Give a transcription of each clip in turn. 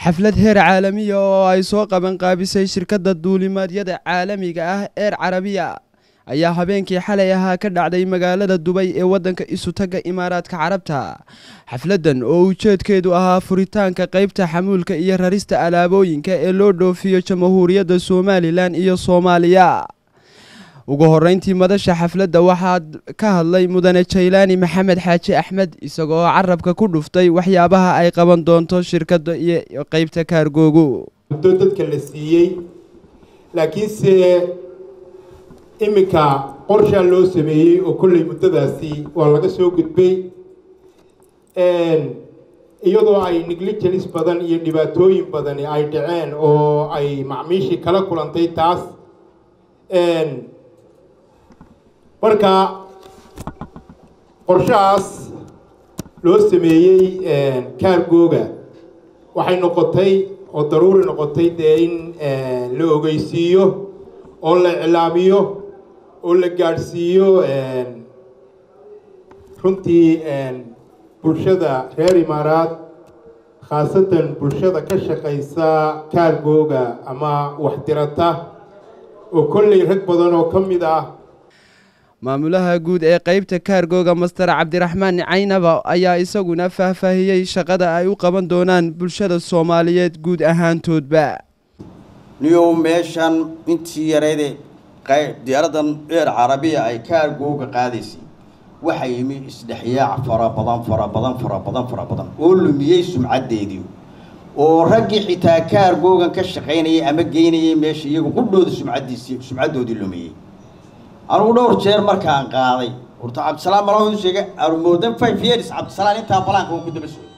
xaflad heer caalamiya oo ay soo qaban qaabisay shirkadda duulimaadyada caalamiga ah eer carabiya ayaa habeenkii xalay ahaa ka dhacday magaalada dubay ee waddanka isutagga imaaraadka carabta xafladdan oo ujeedkeedu ahaa furitaanka qaybta xamuulka iyo rarista alaabooyinka ee loo dhoofiyo jamhuuriyadda somalilan iyo soomaaliya ugu horeyntii madasha xafladda waxaa ka hadlay mudane jaylaani maxamed xaaji axmed isagoo carabka ku dhuftay waxyaabaha ay qaban doonto shirkadda iyo qeybta kaargoogu muddo dadka la siiyey laakiinse iminka qorshaa loo sameeyey oo kolley muddadaasi waa laga soo gudbay iyadoo ay negligence badan iyo dhibaatooyin badani ay dhaceen oo ay macmiishii kala kulantay taas marka qorshahaas loo sameeyey kaargooga waxay noqotay oo daruuri noqotay dee in la ogeysiiyo oo la iclaamiyo oo la gaadhsiiyo runtii bulshada reer imaaraad khaasatan bulshada ka shaqaysa kaargooga ama waxdirata oo kolley rag badan oo ka mid ah maamulaha guud ee qeybta kaargooga master cabdiraxmaan caynaba ayaa isaguna faahfaahiyey shaqada ay u qaban doonaan bulshada soomaaliyeed guud ahaantoodba niyow meeshan intii yarayde diyaaradan eer carabiya ay kaargooga qaadaysay waxaa yimi isdhexyaac fara badan fara badan fara badan fara badan oo lumiyey sumcaddeedii oo raggii xitaa kaargoogan ka shaqaynayay ama geynayay meesha iyagu qudhooda sumcaddiisii sumcaddoodii lumiyey anugu dhowr jeer markaan qaaday horta cabdisalaam malaa sheegay armoodan five years cabdisalaam intaa balaanka ku daba socday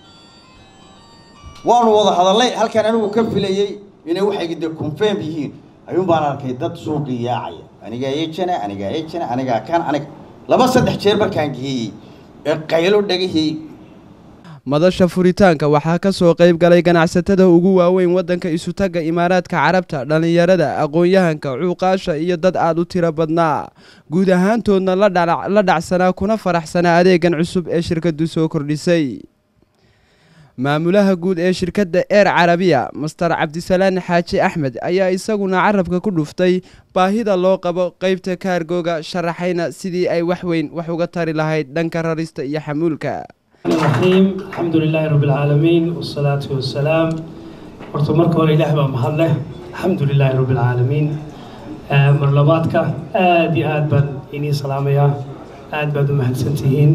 waanu wada hadallay halkaan anigu ka filayey inay waxay de confirm yihiin ayuun baan arkay dad suuqii yaacaya anigaa ejana anigaa ejana anigaa kan aniga laba saddex jeer markaan geeyey ee qaylo dhagahii madasha furitaanka waxaa ka soo qayb galay ganacsatada ugu waaweyn waddanka isutagga imaaraadka carabta dhallinyarada aqoon-yahanka cuuqaasha iyo dad aad u tiro badnaa guud ahaantoodna la dhacsanaa kuna faraxsanaa adeegan cusub ee shirkaddu soo kordhisay maamulaha guud ee shirkadda eer carabiya master cabdisalaan xaaji axmed ayaa isaguna carabka ku dhuftay baahida loo qabo qeybta kaargooga sharaxayna sidii ay wax weyn wax uga tari lahayd dhanka rarista iyo xamuulka الرحيم الحمد لله رب العالمين والصلاة والسلام horta marka hore ilaah baa mahad leh alxamdu lilaahi rabbi alcaalamiin marlabaadka aada iyo aad baan inii salaamayaa aad baad u mahadsantihiin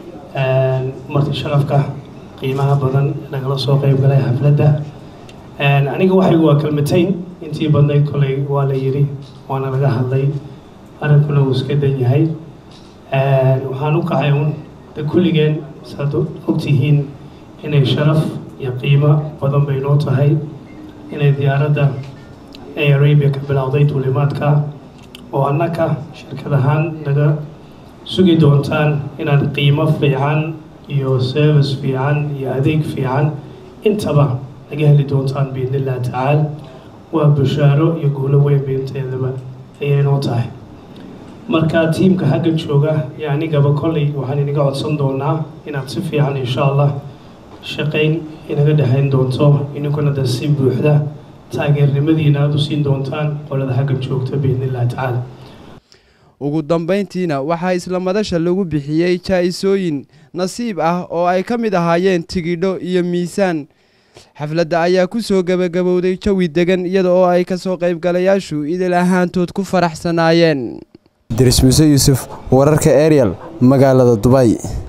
marti sharafka qiimaha badan nagala soo qeyb galay xafladda aniga waxaygu waa kalmatayn intii badnayd kolay waa la yidhi waana laga hadlay arrinkuna uu iska dan yahay waxaan u kacay un de kulligeen saad ogtihiin inay sharaf iyo qiimo badan bay noo tahay inay diyaaradda ee arabia ka bilowday duulimaadka oo annaka shirkad ahaan naga sugi doontaan inaad qiimo fiican iyo service fiican iyo adeeg fiican intaba naga heli doontaan biidni illahi tacaala waa bushaaro iyo guulo weyn baynteedaba ayay noo tahay marka tiimka xagga jooga iyo anigaba kolley waxaan inaga codsan doonaa inaad si fiican insha allah shaqayn inaga dhexayn doonto ininkuna da si buuxda taageernimadiina aada u siin doontaan qolada xagga joogta biidni illahi tacaala ugu dambayntiina waxaa isla madasha lagu bixiyey jaa-isooyin nasiib ah oo ay ka mid ahaayeen tigidho iyo miisaan xafladda ayaa ku soo gebagabowday jawi degan iyada oo ay kasoo qaybgalayaashu idil ahaantood ku faraxsanaayeen diris muse yuusuf wararka ariel magaalada dubay